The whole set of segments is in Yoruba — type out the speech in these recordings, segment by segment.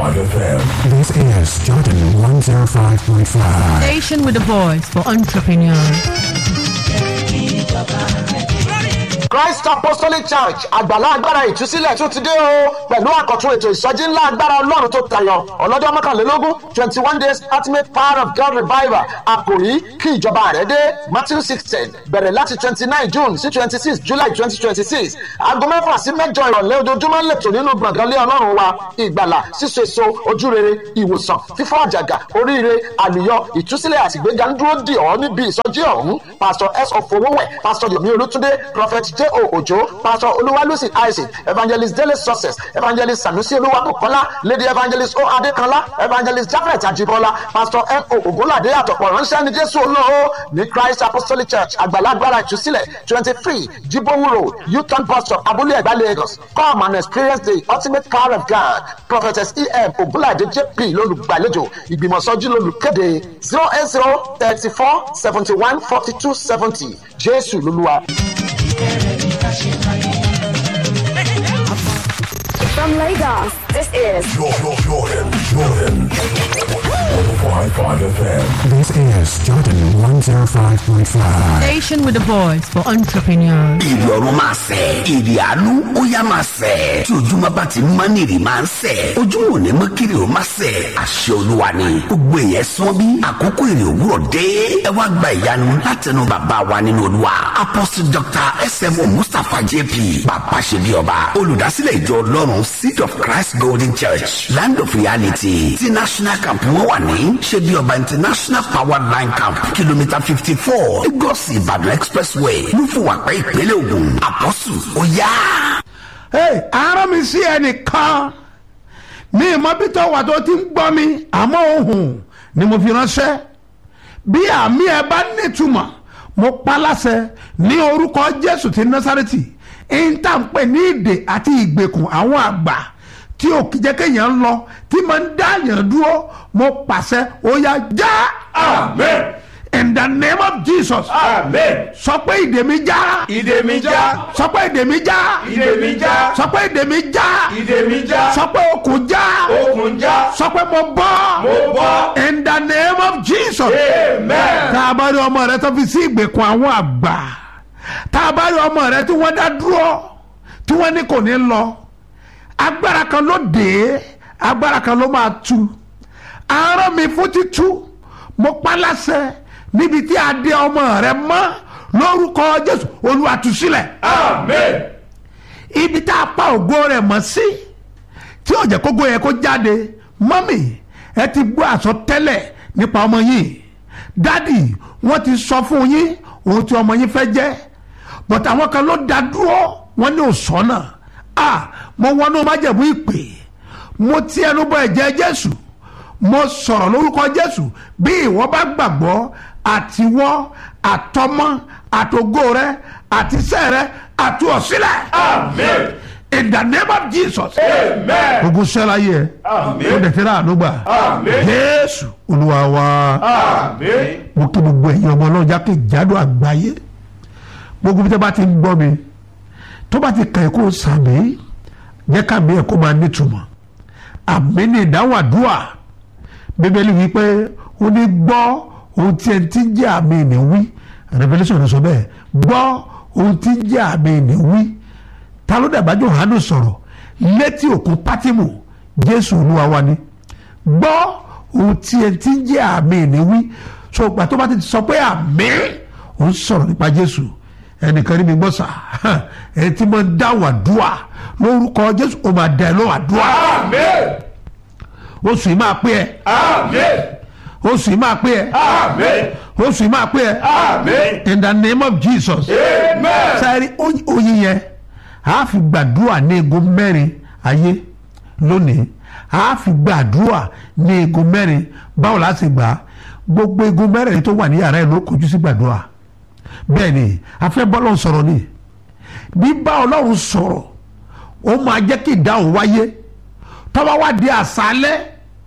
FM. This is Jordan 105.5. Station with a voice for entrepreneurs. Christ Apostolic Church àgbàlá agbára ìtúsílẹ̀ tún ti dé o pẹ̀lú àkọ́tún ètò ìsọjí ńlá agbára ọlọ́run tó tayọ ọlọ́jọ́ mọ́kànlélógún twenty one days ultimate power of God revival àkòrí kí ìjọba rẹ̀ dé Matthew sixteen bẹ̀rẹ̀ láti twenty nine June sí twenty six July twenty twenty six aago mẹ́fà sí mẹ́jọ ìrọ̀lẹ́ ojoojúmọ́ ń lẹ̀tọ̀ nínú gbọ̀ngànlé ọlọ́run wa ìgbàlà síso èso ojúrere ìwòsàn fífọ́ àjàgà oríire àlùyọ ìtúsílẹ̀ àtìgbéga ń dúró dì ọ́ níbi ìsọjí ọ̀hún Pastor S. Ofowówẹ̀ Pastor Yomi Olútúndé Prophet J. O. Ojo Pastor Olúwalúsì Isaac Evangelist Dele Success Evangelist Sanusi Olúwabùkọ́lá Lady Evangelist O. Adékanlá Evangelist Jafet Ajibola Pastor M. O. Ògúnládé àtọ̀pọ̀ ránṣẹ́ ní Jésù olóo ní Christ Apostolic Church àgbàlagbára ìtúsílẹ̀ twenty three Jibowu Road Uton bus stop Abúlé Ẹ̀gbá Lagos come and experience the ultimate power of God Prophetess E. M. Ògúnládé J.P. lólùgbàlejò ìgbìmọ̀sọ́jú lólùkéde zero eight zero thirty four seventy one forty two seventy Jésù lolúwa. From Lagos, this is Jordan, Jordan, Jordan. 105.5 FM. This is Jordan 105.5. Station with a voice for entrepreneurs. ìrì ọ̀run máa sẹ̀ ìrì àánú ó yá máa sẹ̀ tí ojúmọ́ bá ti mọ́ ní ìrì máa ń sẹ̀ ojúmọ́ ò ní mọ́ kiri ó máa sẹ̀ àṣẹ olúwa ni gbogbo èèyàn sán bí àkókò ìrì òwúrọ̀ dé ẹ wá gba ìyanu látẹnu bàbá wa nínú olúwa apostle dr smo mustapha jp bàbá ṣe bí ọba olùdásílẹ̀ ìjọ ọlọ́run seed of christ golden church land of reality ti national camp wọn wà ní ṣe bí ọba international power line camp kìlómítà fifty four lagos ìbàdàn expressway lúfùwàpẹ́ ìpínlẹ̀ ògùn àpọ́sù ó yá. Hey, ara mi sí ẹnìkan ní ìmọ̀bítọ́ wà tó ti ń gbọ́ mi àmọ́ ohun ni mo fi ránṣẹ́ bí àmì ẹ bá nítumọ̀ mo pa láṣẹ ní orúkọ Jésù ti Násárẹ́tì ìntànpẹ̀ ní ìdè àti ìgbèkùn àwọn àgbà tí ò kí jẹ́ kéèyàn lọ tí mo ń dá yàn dúró mo pàṣẹ ó yá já. Amen. in the name of Jesus. Amen. sọ pé ìdè mi já. Ìdè mi já. sọ pé ìdè mi já. Ìdè mi já. sọ pé ìdè mi já. Ìdè mi já. sọ pé okùn já. Okùn já. sọ pé mo bọ́. Mo bọ́. in the name of Jesus. Amen. tá a bá rí ọmọ rẹ tó fi sí ìgbèkùn àwọn àgbà tá a bá rí ọmọ rẹ tí wọ́n dá dúró tí wọ́n ní kò ní lọ agbára kan ló dé agbára kan ló máa tú aràn mi fún títú mo pa láṣẹ níbi tí a dé ọmọ rẹ mọ́ lórúkọ Jésù Olúwa tú sílẹ̀ Amen. ibi tá a pa ògo rẹ̀ mọ́ sí tí ó jẹ́ kógo yẹ kó jáde mọ́mì ẹ ti gbọ́ àsọtẹ́lẹ̀ nípa ọmọ yìí dádì wọ́n ti sọ fún yín ohun tí ọmọ yín fẹ́ jẹ́ bọ̀tà àwọn kan ló dá dúró wọ́n ní òsọ́nà à mo wọnú májẹ̀mú ìpè mo ti ẹnu bọ ẹ̀jẹ̀ Jésù mo sọ̀rọ̀ lórúkọ Jésù bí ìwọ bá gbàgbọ́ àtiwọ́ àtọmọ àtògo rẹ àtisẹ́ rẹ àtúọ̀sílẹ̀. Amen. in the name of Jesus. Amen. ogun sẹ́la yẹ Amen. ó dẹ̀ tẹ́lẹ̀ ànúgbà Amen. Jésù Olúwa wa Amen. mo kí gbogbo ẹ̀yin ọmọ ọlọ́run jákèjádò àgbáyé gbogbo bí tẹ́ bá ti ń gbọ́ mi tó bá ti kàn ẹ́ kó sàmì jẹ́ kàmí ẹ̀ kó máa nítumọ̀ àmì ní ìdáhùn àdúrà bíbélì wípé ó ní gbọ́ ohun tí ẹ ti ń jẹ́ àmì ìní wí Revelation ló sọ bẹ́ẹ̀ gbọ́ ohun tí ń jẹ́ àmì ìní wí ta ló dàgbà Jòhánù sọ̀rọ̀ létí òkun Pátímù Jésù Olúwa wa ni gbọ́ ohun tí ẹ ti ń jẹ́ àmì ìní wí so ìgbà tó bá ti sọ pé àmì ò ń sọ̀rọ̀ nípa Jésù ẹnìkan ní mi gbọ́ sà ẹ ti máa ń dáhùn àdúrà lórúkọ Jésù ó máa dá ẹ lọ́wọ́ àdúrà Amen. oṣù yìí máa pé ẹ Amen. oṣù yìí máa pé ẹ Amen. oṣù yìí máa pé ẹ Amen. in the name of Jesus Amen. sáré oyin yẹn a fi gbàdúrà ní egun mẹ́rin ayé lónìí a fi gbàdúrà ní egun mẹ́rin báwo la ṣe gbà á gbogbo egun mẹ́rin tó wà ní yàrá ẹ̀ ló kojú sí gbàdúrà bẹ́ẹ̀ ni a fẹ́ bọ́ lọ́hùn sọ̀rọ̀ ni bí bá ọlọ́run sọ̀rọ̀ ó máa jẹ́ kí ìdáhùn wáyé tọ́wọ́ wá di àṣálẹ́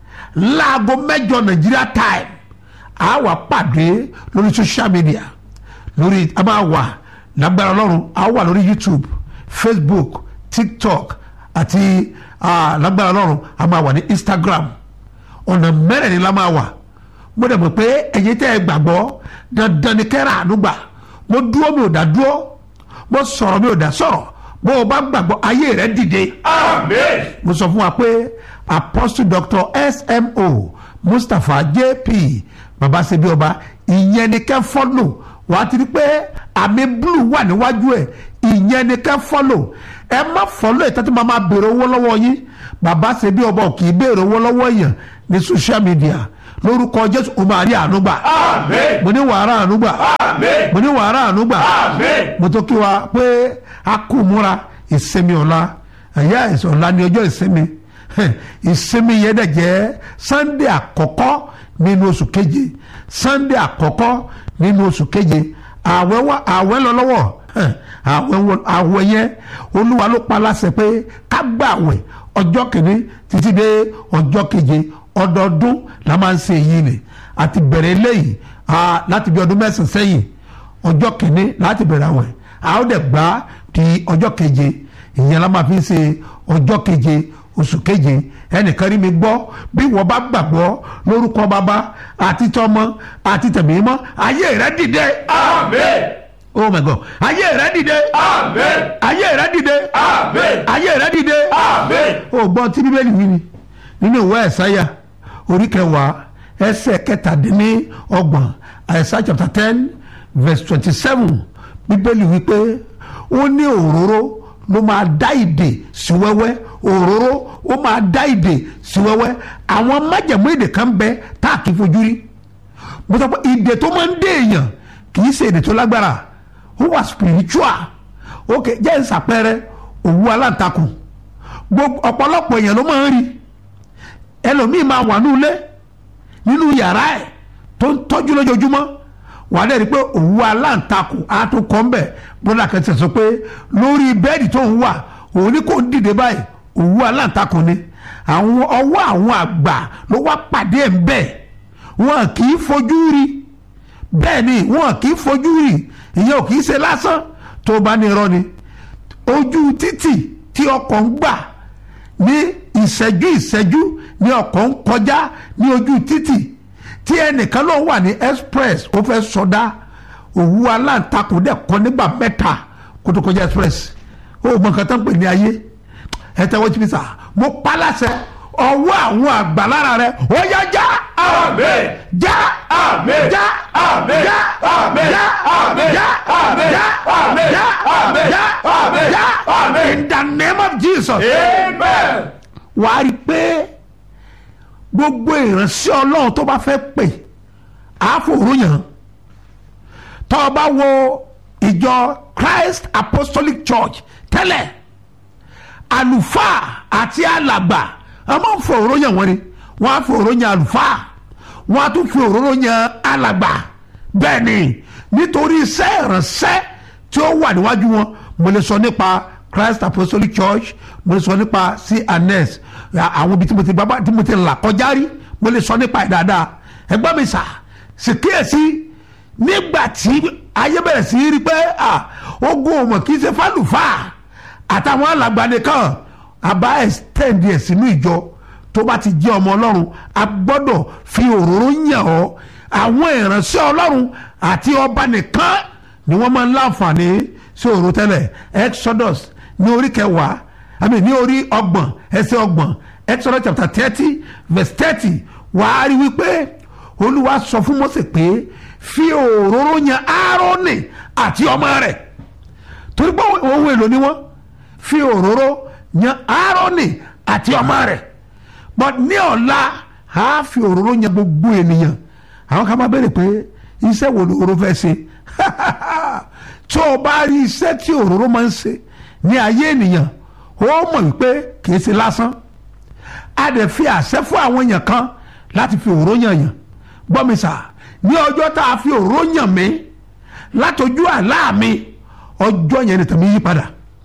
láago mẹ́jọ nàìjíríà time a wà pàdé lórí social media lórí a máa wà lágbára ọlọ́run a wà lórí youtube facebook tiktok àti ah, lágbára ọlọ́run a máa wà ní instagram ọ̀nà mẹ́rẹ̀ẹ̀rin la máa wà mo dẹ̀ mọ̀ pé ẹ̀yin tẹ́ ẹ gbàgbọ́ dandan ni kẹ́rà ànúgbà mo dúró mi ò dá dúró mo sọ̀rọ̀ mi ò dá sọ̀rọ̀ bó o bá gbàgbọ́ ayé rẹ dìde Amen. mo sọ fún wa pé apostle doctor smo mustapha jp babasebi ọba ìyẹn ni kẹ́ fọ́lò wàá ti rí pé àmì blue wà níwájú ẹ̀ ìyẹn ni kẹ́ fọ́lò ẹ má fọ́lò ẹ̀ tẹ́tí máa máa béèrè owó lọ́wọ́ yín babasebi ọba ò kì í béèrè owó lọ́wọ́ èèyàn ní social media lórúkọ jésù o máa rí àánú gbà Amen. mo ní wàhálà àánú gbà Amen. mo ní wàhálà àánú gbà Amen. mo tó kí wa pé a kú múra ìsinmi ọ̀la ẹ̀yà ẹ̀sìn ọ̀la ní ọjọ́ ìsinmi Hẹ̀, ìsinmi yẹn dẹ̀ jẹ́ sunday àkọ́kọ́ nínú oṣù keje sunday àkọ́kọ́ nínú oṣù keje àwẹ̀ wá àwẹ̀ lọ lọ́wọ́ Hẹ̀, àwẹ̀ wọ- àwẹ̀ yẹn olúwa ló pa láṣẹ pé ká gbà àwẹ̀ ọjọ́ kìíní títí dé ọjọ́ keje ọdọọdún la máa ń ṣe èyí ni àti bẹ̀rẹ̀ eléyìí ah, láti bí ọdún mẹ́sàn-án sẹ́yìn ọjọ́ kìíní láti bẹ̀rẹ̀ àwẹ̀ a ó dẹ̀ gbà á di ọjọ́ keje ìyẹn la máa fi ń ṣe ọjọ́ keje oṣù keje ẹnìkan rí mi gbọ́ bí wọ́n bá gbàgbọ́ lórúkọ bàbá àti tọmọ àti tẹ̀mí mọ́ ayé rẹ dìde Amen. oh my god ayé rẹ dìde Amen. ayé rẹ dìde Amen. ayé rẹ dìde Amen. o gbọ́ tí bíbélì wí ni nínú ìwé ẹ̀sáyà orí kẹwàá ẹsẹ̀ kẹtàdínní ọgbọ̀n ẹ̀sá chapter ten verse twenty seven bíbélì wí pé ó ní òróró ló máa dá ìdè sí wẹ́wẹ́ òróró ó máa dá ìdè sí wẹ́wẹ́ àwọn májẹ̀mú ìdè kan bẹ tá a kì í fojú rí mo sọ pé ìdè tó máa ń dé èèyàn kì í ṣe ìdè tó lágbára ó wà spiritual ok jẹ́ ìsàpẹrẹ òwú aláǹtakùn gbogbo ọ̀pọ̀lọpọ̀ èèyàn ló máa ń rí ẹlòmíì máa wà ní ilé nínú yàrá ẹ̀ tó ń tọ́jú lójoojúmọ́ wà á dẹ̀ rí i pé òwú aláǹtakùn á tún kọ́ ń bẹ̀ bọ́dà kan ti sọ pé lórí bẹ́ẹ̀dì tó ń wà òun ní kò ń dìde báyìí òwú aláǹtakùn ni àwọn ọwọ́ àwọn àgbà ló wá pàdé ẹ̀ ń bẹ̀ wọn kì í fojú rí bẹ́ẹ̀ ni wọn kì í fojú rí ìyẹn ò kì í ṣe lásán tó bá ní irọ́ ni ojú títì tí ọkọ̀ ń gbà ní ìṣẹ́jú ìṣẹ́jú ní ọkọ̀ ń kọjá ní ojú títì tí ẹnìkan ló wà ní express ó fẹ́ sọdá òwú aláǹtakùn dẹ̀ kọ́ nígbà mẹ́ta kó tó kọjá express ó mọ nǹkan tó ń pè ní ayé ẹ tẹ́wọ́ jí mi sà mo pa láṣẹ ọwọ́ àwọn àgbà lára rẹ ó yá já Amen. já Amen. já Amen. já Amen. já Amen. já Amen. já Amen. já Amen. já Amen. já Amen. in the name of Jesus Amen. wà á rí i pé gbogbo ìránṣẹ́ ọlọ́run tó bá fẹ́ pè á fòrò yàn tó o bá wo ìjọ Christ Apostolic Church tẹ́lẹ̀ àlùfáà àti alàgbà a máa ń fòrò yàn wọ́n ni wọ́n á fòrò yàn àlùfáà wọ́n á tún fòrò yàn alàgbà bẹ́ẹ̀ ni nítorí iṣẹ́ ìránṣẹ́ tí ó wà níwájú wọn mo lè sọ nípa Christ Apostolic Church mo lè sọ nípa CNS àwọn ibi tí mo ti bá tí mo ti là kọjá rí mo lè sọ nípa ẹ̀ dáadáa ẹgbẹ́ mi sà sì kíyèsí nígbà tí ayé bẹ̀rẹ̀ sí í rí pé ah, ogun ọmọ kì í ṣe fálùfáà àtàwọn alàgbà nìkan àbá extend ẹ̀ sínú ìjọ tó bá ti jẹ́ ọmọ ọlọ́run a gbọ́dọ̀ fi òróró yàn ọ́ àwọn ìránṣẹ́ ọlọ́run àti ọba nìkan ni wọ́n máa ń láǹfààní sí òróró tẹ́lẹ̀ Exodus ní orí kẹwàá àmì ní orí ọgbọ̀n ẹsẹ̀ ọgbọ̀n Exodus chapter thirty verse thirty wàá rí wípé olúwa sọ fún Mósè pé fi òróró yan Áárónì àti ọmọ rẹ̀ torí pé ohun èlò ni wọ́n fi òróró yan Áárónì àti ọmọ rẹ̀ but ní ọ̀la a fi òróró yan gbogbo ènìyàn àwọn kan máa bẹ̀rẹ̀ pé iṣẹ́ wo ni òróró fẹ́ ṣe tí o bá rí iṣẹ́ tí òróró máa ń ṣe ní ayé ènìyàn ó mọ̀ wípé kì í ṣe lásán a dẹ̀ fi àṣẹ fún àwọn èèyàn kan láti fi òróró yàn yàn gbọ́ mi sà ní ọjọ́ tá a fi òróró yàn mí látọjú àlá mi ọjọ́ yẹn ni tàbí yí padà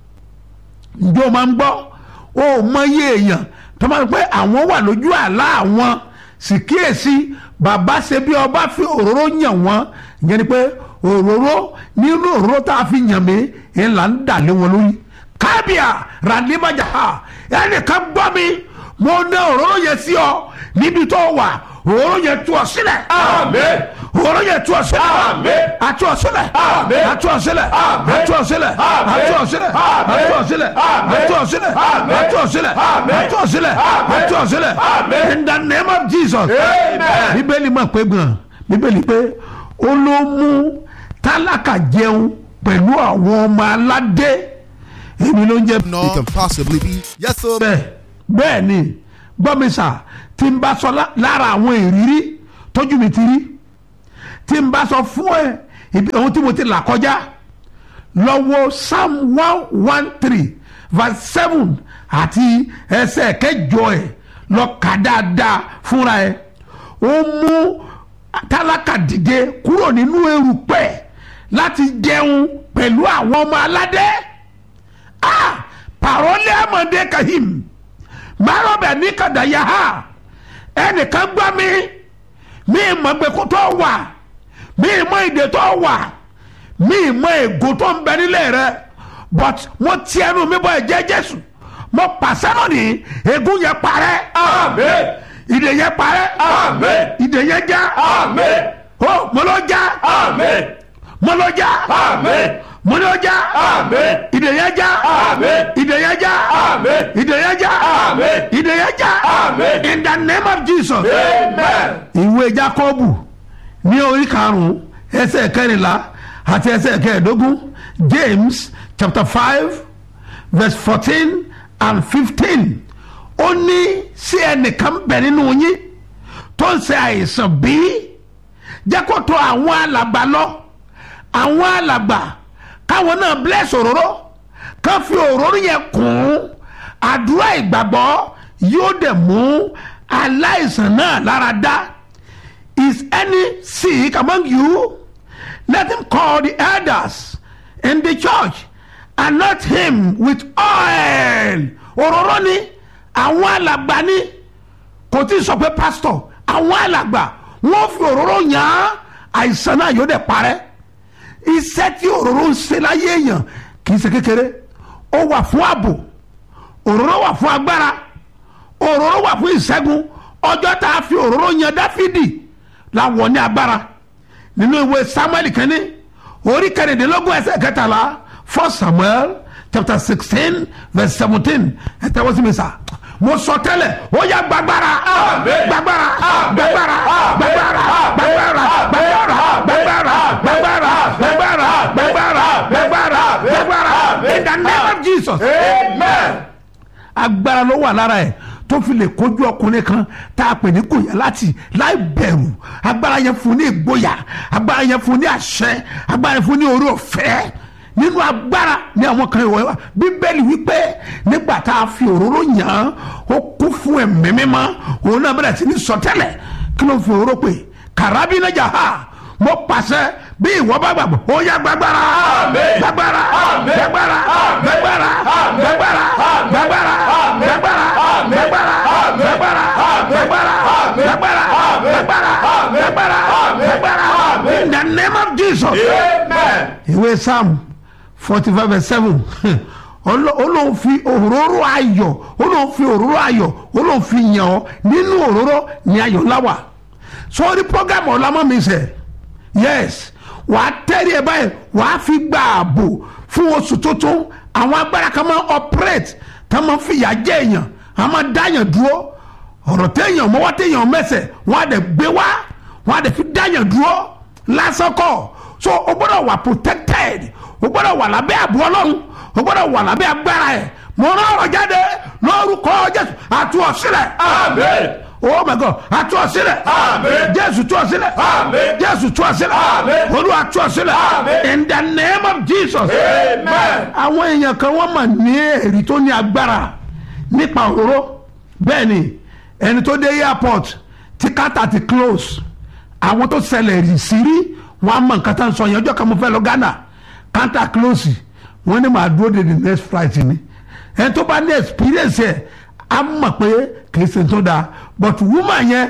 ǹjọ́ máa ń gbọ́ ó mọ iye èèyàn tó máa ń pẹ́ àwọn wà lójú àlá àwọn sì kíyèsí bàbá ṣe bí ọba fi òróró yàn wọ́n ìyẹn ni pé òróró nínú òróró tá a fi yàn mí ńlá ń dà lé wọn lórí kábíà ràdíbàjà ẹnìkan gbọ́ mi mo ní òróró yẹn sí ọ níbi tó wà òróró yẹn tú ọ sílẹ̀ Àmín. òróró yẹn tú ọ sílẹ̀ Àmín. àtú ọ sílẹ̀ Àmín. àtú ọ sílẹ̀ Àmín. àtú ọ sílẹ̀ Àmín. àtú ọ sílẹ̀ Àmín. àtú ọ sílẹ̀ Àmín. àtú ọ sílẹ̀ Àmín. àtú ọ sílẹ̀ Àmín. àtú ọ sílẹ̀ Àmín. àtú ọ sílẹ̀ Àmín. in the name of Jesus Amen. bíbélì mọ̀ pé gan bíbélì pé ó ló mú tálákà jẹun pẹ̀lú àwọn ọmọ aládé èmi ló ń jẹ no it can possibly be. Yes, sir. bẹ́ẹ̀ bẹ́ẹ̀ ni gbọ́mísà tí n bá sọ lá- lára àwọn ìrírí tójú mi ti rí tí n bá sọ fún ẹ ibi ohun tí mo ti là kọjá lọ́wọ́ psalm one one three verse seven àti ẹsẹ̀ kẹjọ ẹ̀ lọ kà dáadáa fúnra ẹ̀ ó mú tálákà dìde kúrò nínú erùpẹ̀ láti jẹun pẹ̀lú àwọn ọmọ aládé ah parole amande kahim marobe ní kadaya ha ẹnìkan gbọ́ mi mi mọ̀ gbẹ̀kú tó wà mi mọ̀ ìdè tó wà mi mọ̀ ègò tó ń bẹ nílé rẹ but mo ti ẹnu mi bọ ẹ̀jẹ̀ jésù mo pàṣẹ lónìí ègún yẹn parẹ́ Àmín. ìdè yẹn parẹ́ Àmín. ìdè yẹn já Àmín. ó mo ló já Àmín. mo ló já Àmín. mo ló já Àmín. ìdè yẹn já Àmín. ìdè yẹn já Àmín. ìdè yẹn já Àmín. ìdè yẹn já Àmín. in the name of jesus Amen. ìwé jacobu ní orí karùnún ẹsẹ̀ kẹrìnlá àti ẹsẹ̀ kẹẹ̀ẹ́dógún james chapter five verse fourteen and fifteen ó ní sí ẹnìkan bẹ̀ nínú yín tó ń ṣe àìsàn bíi jẹ́ kó tó àwọn alàgbà lọ àwọn alàgbà káwọn náà bless òróró kán fi òróró yẹn kún àdúrà ìgbàgbọ́ yóò dẹ̀ mú aláìsàn náà lára dá is any sick among you let him call the elders in the church and not him with oil òróró ni àwọn alàgbà ni kò tí ì sọ pé pastor àwọn alàgbà wọn fi òróró yàn án àìsàn náà yóò dẹ̀ parẹ́ iṣẹ́ tí òróró ń ṣe láyé èèyàn kì í ṣe kékeré ó wà fún ààbò òróró wà fún agbára òróró wà fún ìṣẹ́gun ọjọ́ tá a fi òróró yan dáfídì láwọ̀ ní agbára nínú ìwé samuel kínní orí kẹrìndínlógún ẹsẹ̀ kẹtàlá first samuel chapter sixteen verse seventeen ẹ tẹ́wọ́ sí mi sá mo sọ tẹ́lẹ̀ ó yá gbàgbára Àmín. gbàgbára Àmín. gbàgbára Àmín. gbàgbára Àmín. gbàgbára gbàgbára Àmín. gbàgbára gbàgbára gbàgbára gbàgbára gbàgbára gbàgbára in the name of jesus Amen. agbára ló wà lára ẹ tó fi lè kojú ọkùnrin kan tá a pè ní gòyà láti láì bẹ̀rù agbára yẹn fún ní ìgboyà agbára yẹn fún ní àṣẹ agbára yẹn fún ní orí ọ̀fẹ́ nínú agbára ní àwọn kan ìwọ wa bíbélì wípé nígbà tá a fi òróró yàn án ó kú fún ẹ̀mí mímọ́ òun náà bẹ̀rẹ̀ sí ní sọtẹ́lẹ̀ kí ló ń fi òróró pè kàrábínájà ha mo pàṣẹ bí ìwọ bá gbàgbọ́ ó yá gbàgbára Àmín. gbàgbára Àmín. gbàgbára Àmín. gbàgbára Àmín. gbàgbára Àmín. gbàgbára Àmín. gbàgbára Àmín. gbàgbára Àmín. gbàgbára Àmín. gbàgbára Àmín. gbàgbára Àmín. gbàgbára Àmín. gbàgbára Àmín. gbàgbára Àmín. in the name of jesus. Amen. ìwé psalm forty five verse seven olóhùn fi òróró ayọ̀ olóhùn fi òróró ayọ̀ olóhùn fi yàn ọ́ nínú òróró ní ayọ̀ láwà sọ́ọ́rí program ọ̀làmọ́ mi sẹ̀ yes wàá tẹ́rì ẹ̀ báyìí wàá fi gba ààbò fún oṣù tuntun àwọn agbára kan máa operate tá máa fìyà jẹ èèyàn a máa dáyàn dúró ọ̀rọ̀ téèyàn mọ́wọ́ téèyàn mẹ́sẹ̀ wọ́n á dẹ̀ gbé wá wọ́n á dẹ̀ fi dáyàn dúró lásán kọ́ so o gbọ́dọ̀ wà protected o gbọ́dọ̀ wà lábẹ́ àbú ọlọ́run o gbọ́dọ̀ wà lábẹ́ agbára ẹ̀ mo rán ọ̀rọ̀ jáde lórúkọ jésù àtú ọ sílẹ̀ Amen. oh my god àtú ọ sílẹ̀ Amen. jésù tú ọ sílẹ̀ Amen. jésù tú ọ sílẹ̀ Amen. olúwa tú ọ sílẹ̀ Amen. in the name of jesus Amen. àwọn èèyàn kan wọ́n mà ní èrì tó ní agbára nípa òróró bẹ́ẹ̀ ni ẹni tó dé airport tí kátà ti close àwọn tó ṣẹlẹ̀ rì sí rí wọ́n á mọ nǹkan tá à ń sọ yẹn ọjọ́ kan mo fẹ́ lọ Ghana kátà close wọ́n ní màá dúró de the next flight ni ẹni tó bá ní experience ẹ̀ á mọ̀ pé kìí ṣe tó dáa but woman yẹn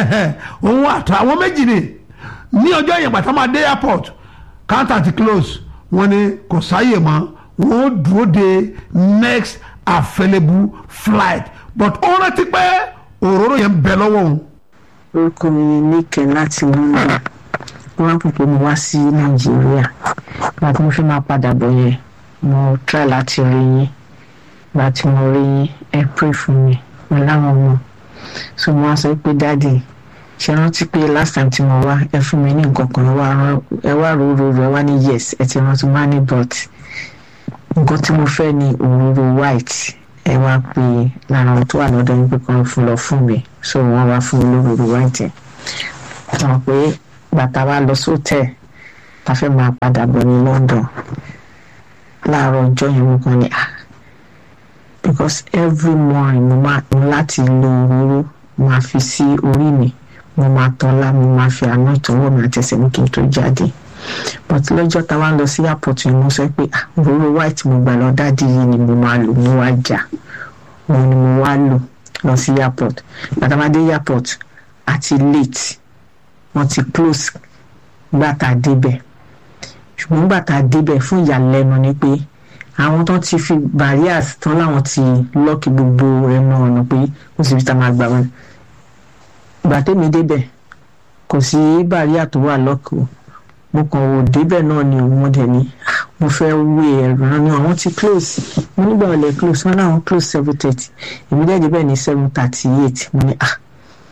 òun àtọ àwọn méjì ni ní ọjọ́ yẹn gbàtà máa dé airport counter ti close wọ́n ní kò sáyè mọ́ wọ́n dúró de next available flight but ó rántí pé òróró yẹn ń bẹ lọ́wọ́ òun orúkọ mi ni níkẹ láti london wọn á pòpò mi wá sí nàìjíríà ìgbà tí mo fi máa padà bọ̀ yẹn mo try láti rí yín ìgbà tí mo rí yín ẹ pray fún mi mo láwọn ọmọ so mo wá sọ pé dáàdì ṣe rántí pé last time tí mo wá ẹ fún mi ní nǹkan kan ẹ wá rán- ẹ wá ròrò ẹ wá ní yes ẹ ti rántí má ní but nǹkan tí mo fẹ́ ni òróró white ẹ wá pé lára àwọn tó wà lọ́dọ̀ yín pé kàn fún lọ fún mi so wọ́n wá fún mi lóróró white yẹn mọ̀ pé bàtà wa lọ sóòtẹ̀ ta fẹ́ máa padà bọ̀ ní london láàárọ̀ ọjọ́ yẹn mo kàn ní ah because every morning mo máa mo láti lo òróró máa fi sí orí mi mo máa tọ́lá mo máa fi àná ìtọ́wọ́ mi àtẹsẹ̀ mi kí n tó jáde but lọ́jọ́ tá a wá ń lọ sí airport yẹn mo sọ pé ah òróró white mo gbà lọ dáàdi yìí ni mo máa lò mo wá jà òun ni mo wá lò lọ sí airport gbàtàmádé airport àti late wọ́n ti close gbà tá a débẹ̀ ṣùgbọ́n gbà tá a débẹ̀ fún ìyàlẹ́nu ni pé àwọn tó ti fi barriers tán láwọn ti lọ́ọ̀kì gbogbo ẹnu ọ̀nà pé kò síbi tá a máa gbà wọn gbà tẹ́mi débẹ̀ kò sí barrier tó wà lọ́ọ̀kì o mo kàn wò débẹ̀ náà ni òun mọ̀dẹ̀ ni "Ah, mo fẹ́ wé ẹ̀rọ náà ni àwọn ti close mo nígbà wọlé close wọn láwọn close seven thirty èmi dẹ̀ débẹ̀ ní seven thirty eight mo ní ah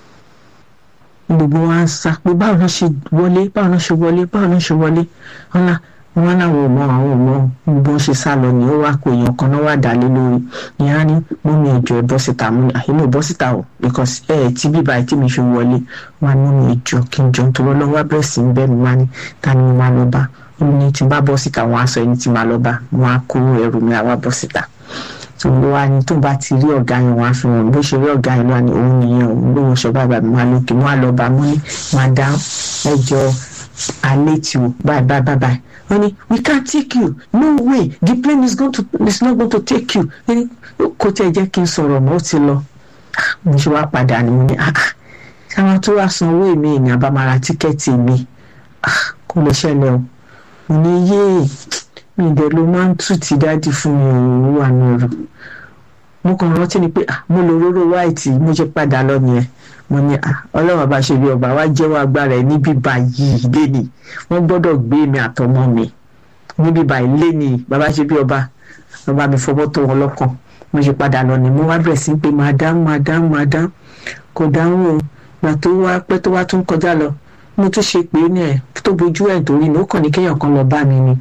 gbogbo wa ń sá pé báwo ló ṣe wọlé báwo ló ṣe wọlé báwo ló ṣe wọlé wọn lá wọn láwọn ò mọ àwọn ò mọ gbogbo ṣe sá lọ ni ó wá kó èèyàn kan náà wà dálé lórí ìyẹn á ní mú mi ìjọ ẹ bọ́ síta mú mi àyè bọ́ síta o because ẹ ẹ tí bíbá ẹ tí mi fi wọlé wọn á mú mi ìjọ kí n jọ nítorí ọlọ́wọ́ wá bẹ̀rẹ̀ sí ń bẹ́ mi wá ní ta ni mo máa lọ bá ó ní tí n bá bọ́ síta wọn á sọ ẹni tí máa lọ bá wọn á kó ẹrù mi àwa bọ́ síta tó ló wá ní tó bá ti rí ọ̀gá yẹn wá fi hàn bó ṣe rí ọ̀gá yẹn lọ́wọ́ ni òun nìyẹn òun ló wọ́n ṣọ bàbá mi wá lókè wọ́n á lọ bá mú ní madam ẹjọ́ alẹ́ tí o bye bye bye bye wọ́n ní we can't take you no way the plane is, going to, is not going to take you Ẹni, kò tẹ̀ jẹ́ kí n sọ̀rọ̀ mọ́ ó ti lọ Ah, mo ṣe wá padà ni mo ní ah ah ṣáwọn tó wá san owó èmi ní àbámara tíkẹ́ẹ̀tì mi ah kò lè ṣẹlẹ̀ o mo ní yéè mi ìdẹ̀ ló máa ń tù tí dáàdì fún mi òun wà ní ọ̀rọ̀ mo kàn rántí ni pé ah mo lo róró wáìtì mo ṣe padà lọ nìyẹn mo ní ah ọlọ́run bá ṣe bí ọba wa jẹ́wọ́ agbára ẹ̀ níbí báyìí léni wọ́n gbọ́dọ̀ gbé mi àtọmọ mi níbí báyìí léni bàbá ṣe bí ọba ọba mi fọwọ́ tó wọn lọ́kàn mo ṣe padà lọ ni mo wá bẹ̀rẹ̀ sí pé madam madam madam kò dáhùn o gbà tó wá pẹ́ tó wá tún kọjá lọ mo tún ṣe pé ní ẹ̀ tó bojú ẹ̀ torí ní ó kàn ní kéèyàn kan lọ bá mi ni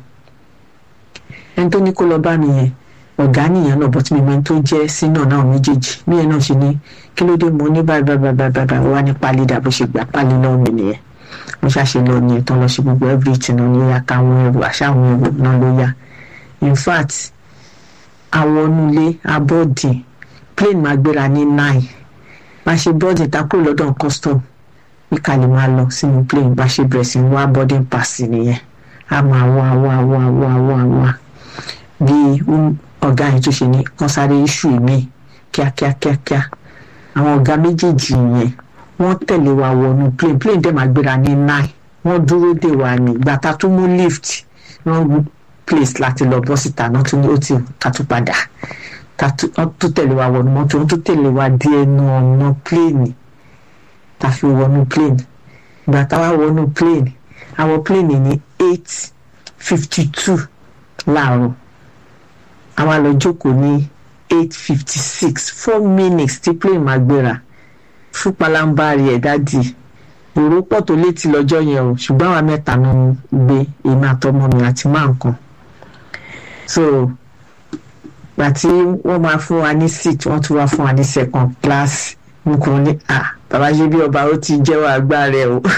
ẹni tó ní kó lọ bá mi yẹn ọ̀gá nìyẹn náà bọ́tí mi máa ń tó jẹ́ sínú náà méjèèjì bí yẹn náà ṣe ní kí ló dé mo ní báyìí báyìí báyìí báyìí báyìí wá ní pálí dà bó ṣe gbà pálí náà mi nìyẹn mo ṣàṣe lọ nìyẹn tán lọ ṣe gbogbo everything náà ní yá káwọn ẹrù àṣàwọn ẹrù náà ló yá in fact àwọn onúlé abọ́dì plane máa gbéra ní nine bá ṣe bọ́dì ta kúrò lọ́dọ̀ custom bí ká lè máa lọ sínú plane bá ṣe bẹ̀rẹ̀ sí wá boarding pass nìyẹn a máa wá wá wá wá wá wá bí ọ̀gá yẹn tó ṣe ní kán sáré iṣu mi kíákíá kíákíá àwọn ọ̀gá méjèèjì yẹn wọ́n tẹ̀lé wa wọnú plane plane dẹ̀ máa gbéra ní nine wọ́n dúró dè wá ní gbàtà tó mú lift wrong place láti lọ bọ́ síta náà tún ní ó ti ká tún padà wọ́n tún tẹ̀lé wa wọnú mọ́tò wọ́n tún tẹ̀lé wa dé ẹnu ọ̀nà plane ta fi wọnú plane gbàtà wa wọnú plane àwọn plane ní eight fifty two láàárọ̀ àwa lọ jókòó ní eight fifty six four minutes tí plane máa gbéra fún palambari ẹ̀ dádì èrò pọ̀ tó létí lọ́jọ́ yẹn o ṣùgbọ́n àwa mẹ́ta ló ń gbé èmi àtọmọ mi àti máa nǹkan so gbàtí wọ́n máa fún wa ní seat wọ́n tún wá fún wa ní second class mo kàn ní à bàbá ṣe bí ọba ó ti jẹ́wọ́ agbára ẹ̀ o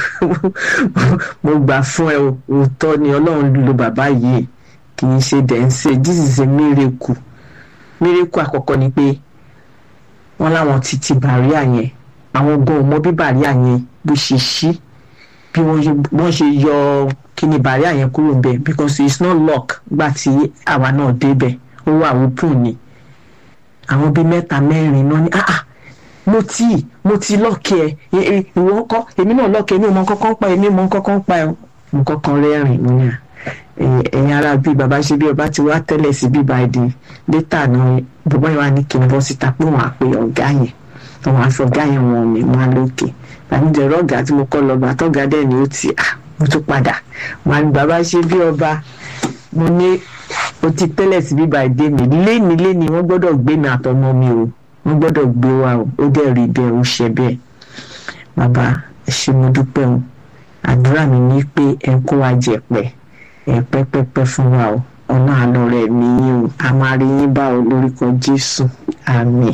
mo gbà fún ẹ o òótọ́ ni ọlọ́run lo bàbá yìí kì í ṣe dẹ̀ ń ṣe this is a miracle miracle àkọ́kọ́ ni pé wọ́n láwọn ti ti bàríà yẹn àwọn gan ò mọ bí bàríà yẹn bó ṣe ṣí bí wọ́n ṣe yọ kíni bàríà yẹn kúrò bẹ́ẹ̀ because it's not lock gbà tí àwa náà débẹ̀ ó wà open ni àwọn bíi mẹ́ta mẹ́rin náà ni ah ah mo ti mo ti lọ́ọ̀kì ẹ ìwọ kọ́ èmi náà lọ́ọ̀kì èmi ò mọ kọ́kọ́ ń pa èmi mọ kọ́kọ́ ń pa ẹ mo kọ́kọ́ rẹ́rìn mo ní à ẹ̀yin ara bíi bàbá ṣe bí ọba ti wá tẹ́lẹ̀ sí bíbá ẹ̀dín létà náà bàbá yẹn wà ní kí n bọ́ síta pé wọ́n á pe ọ̀gá yẹn àwọn aṣọ ọ̀gá yẹn wọn mi máa lókè àmìjẹ̀rọ ọ̀gá tí mo kọ́ lọ gbà tọ́gá dẹ̀ ni ó ti à mo tún padà màá ní bàbá ṣe bí ọba mo ní o ti tẹ́lẹ̀ sí bíbá ìdè mi léni léni wọ́n gbọ́dọ̀ gbé mi àtọmọ mi o wọ́n gbọ́dọ̀ gbé wa o ó dẹ̀ rí bẹ́ẹ̀ ó ṣe bẹ́ẹ̀ bàbá ẹ ṣé mo dúpẹ́ o àdúrà mi ní pé ẹ kó wa jẹ̀pẹ̀ ẹ pẹ́pẹ́pẹ́ fún wa o ọ̀nà àlọ́ rẹ̀ mi yín o a máa rí yín bá o lórúkọ Jésù àmín.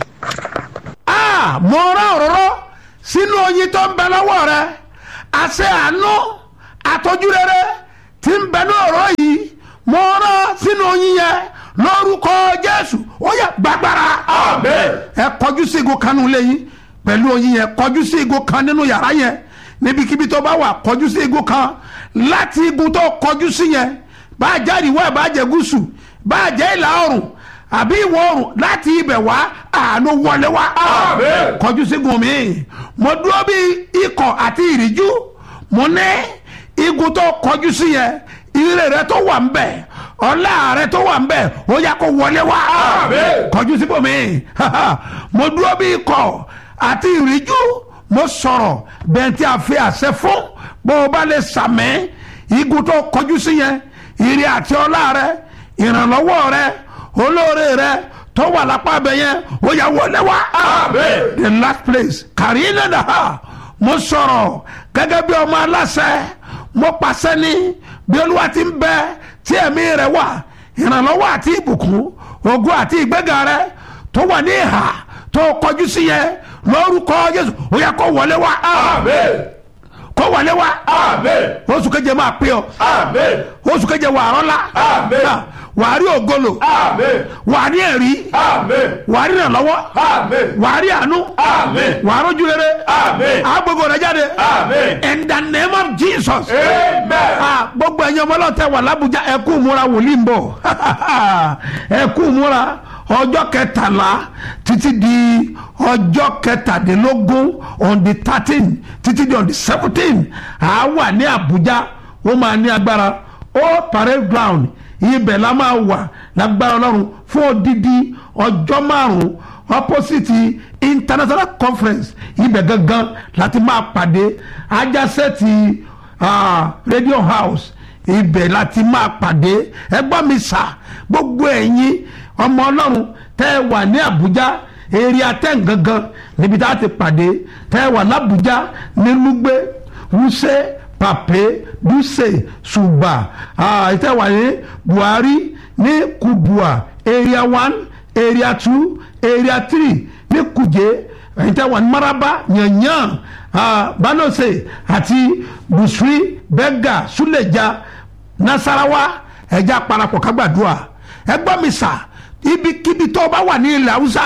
Ah, mo rán òróró sínú oyin tó ń bẹ lọ́wọ́ rẹ àṣẹ àánú àtọ́jú rere tí ń bẹ ní òróró yìí mo rán sínú oyin yẹn lórúkọ Jésù ó yẹ gbàgbára Amen. ẹ kọjú sí igun kan nínú ilé yín pẹ̀lú oyin yẹn kọjú sí igun kan nínú yàrá yẹn níbikíbi tó bá wà kọjú sí igun kan láti igun tó kọjú sí yẹn bá a jẹ́ ìwọ̀ ẹ̀ bá a jẹ́ gúúsù bá a jẹ́ ìlà oòrùn àbí ìwọ̀ oòrùn láti ibẹ̀ wá àánú wọlé wá Amen. kọjú sígun mi mo dúró bí ikọ̀ àti ìríjú mo ní igun tó kọjú sí yẹn ire rẹ tó wà ń bẹ̀ ọlá rẹ tó wà ń bẹ̀ ó yá kó wọlé wá Amen. kọjú síbò mi mo dúró bí ikọ̀ àti ìríjú mo sọ̀rọ̀ bẹ́ẹ̀ tí a fi àṣẹ fún bó o bá lè sàmẹ́ igun tó kọjú sí yẹn ire àti ọlá rẹ ìrànlọ́wọ́ rẹ olóore rẹ tó wà lápá bẹ yẹn ó yá wọlé wá Amen. the last place kàrínà dàá mo sọ̀rọ̀ gẹ́gẹ́ bí ọmọ aláṣẹ mo pàṣẹ ní bí olúwa ti ń bẹ tí ẹ̀mí rẹ̀ wà ìrànlọ́wọ́ àti ìbùkún ògo àti ìgbéga rẹ̀ tó wà ní ìhà tó kọjú sí yẹn lórúkọ Jésù ó yá kó wọlé wá Amen. kó wọlé wá Amen. oṣù keje máa pé ọ Amen. oṣù keje wà rọ́lá Amen. wà á rí ògolo Amen. wà á rí ẹ̀rí Amen. wà á rí ìrànlọ́wọ́ Amen. wà á rí àánú Amen. wà á rójú rere Amen. agbègbè rẹ jáde Amen. in the name of Jesus. Amen. Ah, gbogbo ẹ̀yin ọmọ ọlọ́tẹ̀ wà lábújá ẹ kú múra wòlíì ń bọ̀ ẹ kú múra ọjọ́ kẹtàlá títí di ọjọ́ kẹtàdínlógún on the thirteen títí di on the seventeen à wà ní Àbújá ó máa ní agbára ó parade ground ibẹ̀ la máa wà lágbára Ọlọ́run fún odidi ọjọ́ márùn-ún opposite international conference ibẹ̀ gangan láti máa pàdé ajásẹ́ẹ̀tì ah, radio house ibẹ̀ láti máa pàdé ẹgbọ́n mi sà gbogbo ẹ̀yin ọmọ ọlọ́run tẹ́ ẹ wà ní àbújá eré atẹ́ǹ gangan níbi tá a ti pàdé tẹ́ ẹ wà lábújá ní lúgbé wúṣẹ́ pàpé dúṣe ṣùgbà ah, tẹ́ ẹ wà ní buhari ní kubua area one area two area three ní kuje ẹ̀yin tẹ́ wà ní maraba yanyan ah, banose àti busri bega suleja nasarawa ẹja parapọ̀ kágbàdúrà ẹgbọ́n mi sà ibikíbi tó bá wà ní ilẹ̀ haúsá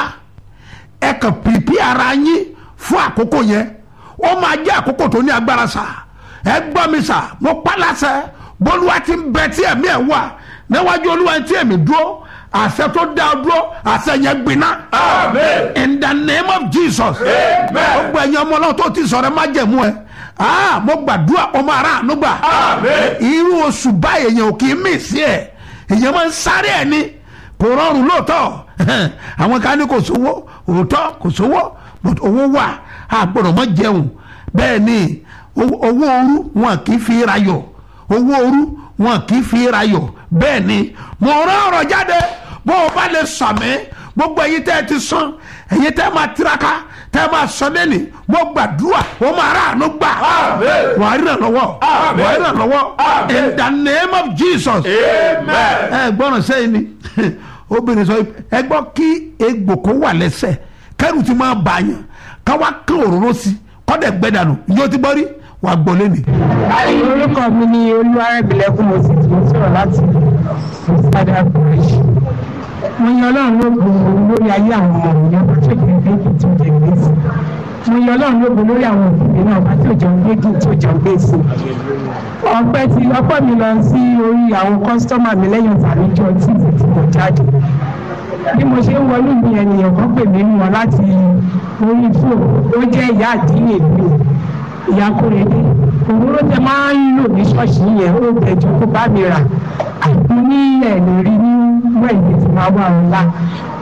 ẹ kàn pìpì ara yín fún àkókò yẹn ó máa jẹ́ àkókò tó ní agbára sà ẹgbọ́n mi sà mo pálásẹ bólúwa ti ń bẹ tí ẹ̀mí ẹ̀ wà níwájú olúwa tí ẹ̀mí dúró àṣẹ tó dá ọ dúró àṣẹ yẹn gbiná. Amen. in the name of jesus. Amen. gbogbo ẹ̀yin ọmọ náà tó ti sọ̀rọ̀ ẹ má jẹ̀mú ẹ. Ah, mo gbàdúrà ọmọ ara àánú gbà. Amen. irú oṣù báyìí èèyàn ò kì í mì sí ẹ̀ èèyàn máa ń sáré ẹ̀ ni kò rọrùn lóòótọ́ àwọn kan ní kò sówó òótọ́ kò sówó but owó wà á gbọ́dọ̀ mọ́ jẹun bẹ́ẹ̀ ni owó owó ooru wọn kì í fi rayọ̀ owó ooru wọn kì í fi rayọ̀ bẹ́ẹ̀ ni mo rán ọ̀rọ̀ jáde bó o bá lè sàmì gbogbo ẹ̀yin tẹ́ ẹ ti sàn ẹ̀yin tẹ́ ẹ máa tiraka tẹ́ ẹ máa sọ lẹ́nì mo gbàdúrà o máa rà àánú gbà Amen. wàá rí ìrànlọ́wọ́ Amen. wàá rí ìrànlọ́wọ́ Amen. in the name of Jesus Amen. ẹ gbọ́dọ̀ sẹ́yìn ni obìnrin sọ ẹ gbọ́ kí egbò kó wà lẹ́sẹ̀ kẹ́rù ti máa bàyàn káwá kán òróró sí kọ́dẹ̀ gbẹ́dànù yóò ti gbọ́ rí wàá gbọ́ lẹ́nu. orúkọ mi ni olúwarẹ̀bìlẹ́kùn mo sì tún sọ̀rọ̀ láti ìsádà bridge mo yan ọlọ́run lóògùn lórí ayé àwọn ọmọ mi ọba tó jẹ́ gbégi tó jẹ́ gbèsè mo yan ọlọ́run lóògùn lórí àwọn òbí náà ọba tó jẹ́ gbégi tó jẹ́ gbèsè ọpẹ́ ti ọpẹ́ mi lọ sí orí àwọn kọ́sítọ́mà mi lẹ́yìn ìfàlejò tíìtì tí mo jáde bí mo ṣe ń wọlé mi ènìyàn kan pè mí wọn láti orí fóònù ó jẹ́ ìyá àdínlè mi ìyá kúrẹ́dé òwúrọ̀ tẹ máa ń lò ní ṣọ́ọ̀ṣì yẹn ó bẹ̀jú kó bá mi rà àti ní ẹ̀lẹ́ rí ní wẹ̀yìn tí máa wà ńlá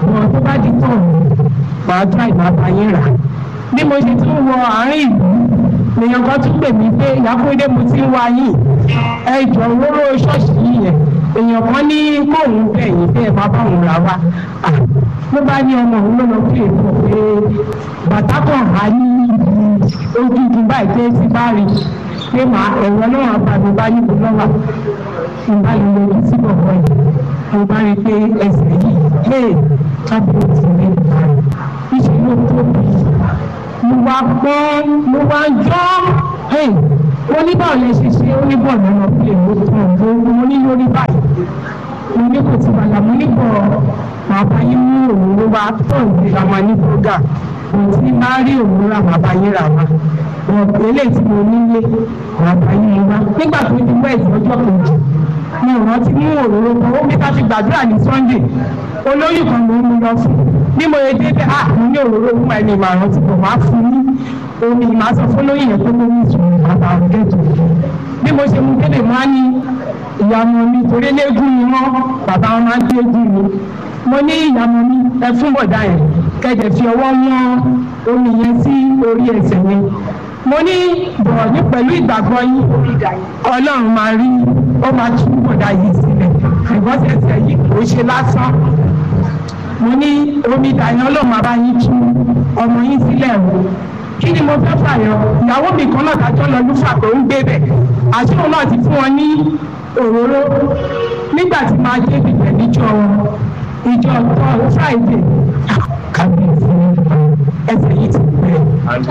bọ̀ tó bá di tán màá tún àìmọ̀ àbáyé rà bí mo ṣe tún wọ àárín ìlú lèèyàn kan tún pè mí pé ìyákúndé mo ti ń wá yìí ẹ jọ wóró ṣọ́ọ̀ṣì yìí yẹn èèyàn kan ní kóun bẹ̀yìn bẹ́ ẹ má bá òun rà wá ló bá ní ọmọ òun ló lọ pé èèyàn pé bàtà kan há ní ojú ju báyìí pé ti bá rí pé màá ẹ̀rọ náà àbàmì bá níbo lọ́wọ́ ìbá yìí lójú sí bọ̀bọ̀ yìí mo bá rí i pé ẹsẹ̀ yìí hey kábíyèsí ti rí ìgbà rẹ̀ ìṣe ló tóbi mo wá gbọ́ mo wá jọ́ hey mo ní báwo lè ṣe ṣe ó ní bọ̀ lọ́nà pé mo tàn mo mo ní lórí báyìí mo ní kò ti bàlá mo ní bọ̀ màá bá yín mú òun ló wá tọ̀ nígbà máa ní bọ́gà mo ti máa rí òun rà màá bá yín rà wá wọn eléyìí tí mo nílé màá bá yín wá nígbà tó di wẹ́ẹ̀sì ọjọ́ kejì mi ò rántí mú òróró kan ó bí ká ti gbàdúrà ní sunday olóyún kan ló ń mú lọ fún bí mo yẹ débẹ̀ à mo ní òróró fún ẹni ìmọ̀ àrùn tí kò máa fún ní omi ìmọ̀ sọ fún olóyún yẹn pé mo ní ìtumọ̀ bàbá ọ̀gẹ́tò bí mo ṣe mú délé máa ní ìyàmọ̀ mi torí léegun ni wọ́n bàbá wọn máa ń léegun mi mo ní ìyàmọ̀ mi ẹ fún bọ̀dá yẹn kẹ̀dẹ̀ fi ọwọ́ wọn omi yẹn sí orí ẹsẹ̀ yẹn mo ní bọ̀ ní pẹ̀lú ìgbàgbọ́ yín ọlọ́run máa rí ó máa tú bọ̀dá yìí sílẹ̀ ṣùgbọ́n tẹ̀sẹ̀ yìí kò ṣe lásán mo ní omi ìdáyẹn ọlọ́run máa bá yín tú ọmọ yín sílẹ̀ o kí ni mo fẹ́ fàyọ ìyàwó mi kan náà dájọ́ lọ lúfà tó ń gbé bẹ̀ àṣìwò náà ti fún wọn ní òróró nígbà tí máa dé ibẹ̀ níjọ́ ìjọ tọ́ friday kábíyèsí ẹsẹ̀ yìí ti fẹ́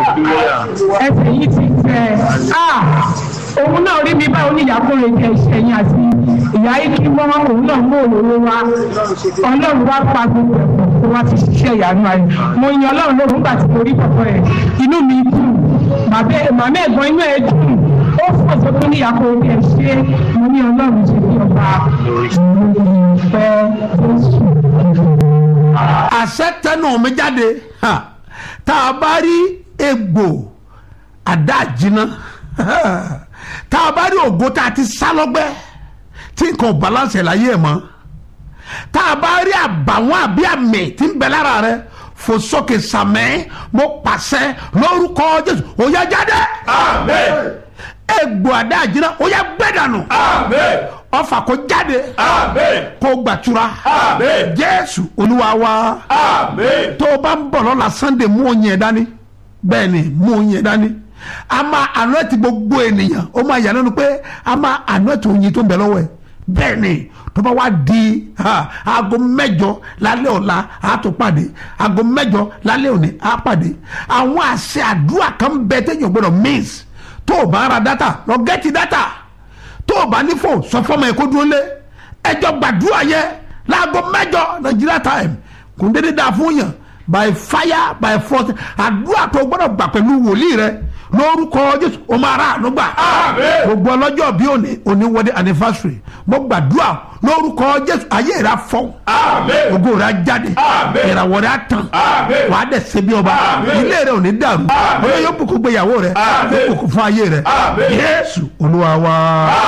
ẹsẹ̀ yìí ti fẹ́ òun náà rí mi báwo ní ìyàkúrẹ́ jẹ́ iṣẹ́ yín àti ìyá ikí mọ́ òun náà mú òróró wá ọlọ́run wá pa gbogbo ẹ̀kọ́ kó wá fi ṣiṣẹ́ ìyanu ayé mo yan ọlọ́run lóhùn nígbà tí mo rí pọ̀pọ̀ rẹ̀ inú mi dùn màmá ẹ̀gbọ́n inú ẹ̀ dùn ó fò sókè ní ìyàkúrẹ́ ẹ̀ ṣe mo ní ọlọ́run ṣe bí ọba ìfẹ́ jésù àṣẹ tẹnu mi jáde tá a bá rí egbò àdáàjìnà tá a bá rí ògo tá a ti sá lọ́gbẹ́ tí nǹkan ò balance láyé ẹ̀ mọ́ tá a bá rí àbàwọ́n àbí àmì tí ń bẹ lára rẹ fò sókè sàmẹ́ mo pàṣẹ lórúkọ jésù ó yá jáde. Amen. egbò àdáàjìnà ó yá gbẹ́dànù. Amen. ọfà kó jáde. Amen. kó gbàtura. Amen. jésù olúwa wa. Amen. tó o bá ń bọ̀ lọ́la sunday mú oyin ẹ̀ dání bẹ́ẹ̀ ni mú oyin ẹ̀ dání a máa àná ti gbogbo ènìyàn ó máa yà lẹ́nu pé a máa àná ti oyin tó ń bẹ lọ́wọ́ ẹ̀ bẹ́ẹ̀ ni tó bá wá di ha, aago mẹ́jọ lálẹ́ ọ̀la a tó pàdé aago mẹ́jọ lálẹ́ òní a pàdé àwọn àṣẹ àdúrà kan bẹ téèyàn gbọdọ̀ miss tó o bá ra data lọ gẹ́tì data tó o bá ní fò sọ fọmọ ẹ kó dúró lé ẹjọ gbàdúrà yẹ láago mẹ́jọ Nigeria time kò ń dédé dáa fún yàn by fire by force àdúrà tó gbọ́dọ̀ gbà pẹ̀lú wòlíì rẹ lórúkọ Jésù o máa rà àánú gbà Àmín. gbogbo ọlọ́jọ́ bí òní òní wọlé anniversary mo gbàdúrà lórúkọ Jésù ayé rẹ afọ Àmín. ògo rẹ á jáde Àmín. ìràwọ̀ rẹ á tàn Àmín. wàá dẹ̀ ṣe bí ọba Àmín. ilé rẹ ò ní dàrú Àmín. ọlọ́yọ́ yóò bùkún gbéyàwó rẹ Àmín. yóò bùkún fún ayé rẹ Àmín. Jésù Olúwa wa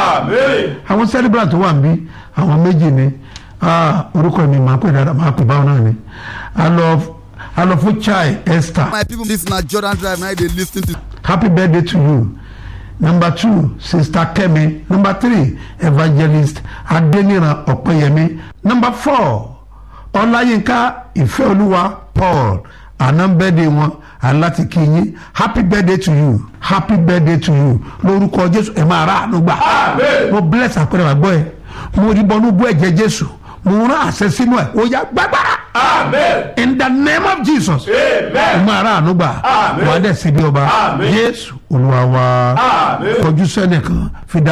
Amen. àwọn celebrant tó wà níbí àwọn méjì ni ah, orúkọ mi máa pè dáadáa máa pè báwọn náà ni a lọ a lọ fún chai esther My people, this na Jordan Drive. Now they lis ten to. happy birthday to you number two sister kemi number three evangelist adeniran ọpẹyẹmí number four ọláyínká ìfẹ́olúwa paul àná birthday wọn aláti kí yín happy birthday to you happy birthday to you lórúkọ jésù ẹ máa rà àánú gbà Amen. mo bless àpẹẹrẹ àgbọ̀ ẹ mo rí bọnú bú ẹ̀jẹ̀ jésù mo rán àṣẹ sínú ẹ ó yá gbàgbára Amen. in the name of jesus Amen. mo ara àánú gbà Amen. wà á dẹ̀ síbi ọba Amen. jésù olúwa wa Amen. kọjú sẹ́nìkan fi dá.